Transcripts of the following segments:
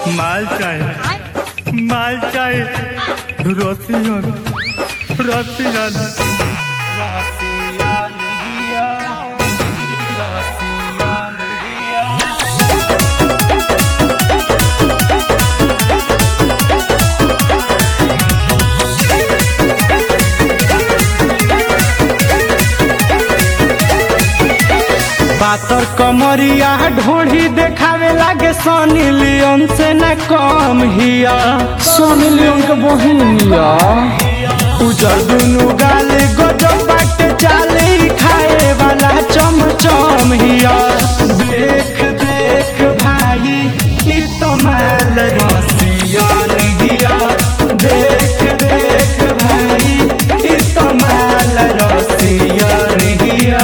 মাল চাই মাল চাই রসিয়ন রসিয়ন पातर कमरिया ढोढ़ी देखावे लागे सनी लियोन से न कम हिया सनी लियोन के बहिनिया उजर दुनु गाल गजब बाटे चाली खाए वाला चम चम हिया देख देख भाई ई तो माल रसिया हिया देख देख भाई ई तो माल रसिया हिया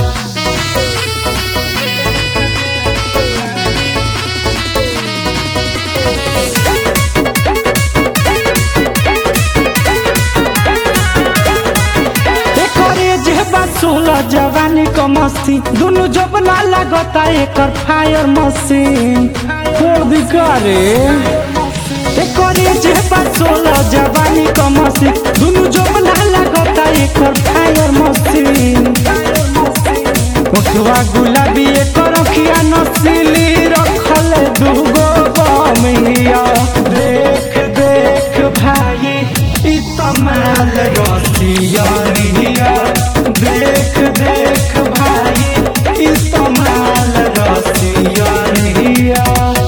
एकरे जेबा सोलह जवानी क मस्ती दुनु जबना लागता एकर फायर मशीन खोल दिकारे एकरे जेबा सोलह जवानी क मस्ती दुनु जबना लागता एकर फायर मशीन मुखवा गुलाबी एकर अखिया नसीली रखल दुगो बमिया देख देख भाई ई तमाल रसिया रिया देख देख भाई ई तमाल रसिया रिया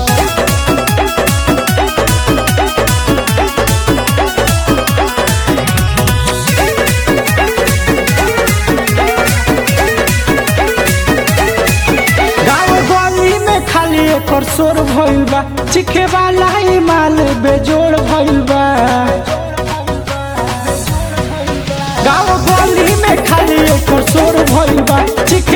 गाँव गली में खाली एकर शोर भइल बा चिखे वाला ही माल बेजोड़ भइल बा गाँव गली में खाली एकर शोर भइल बा चिखे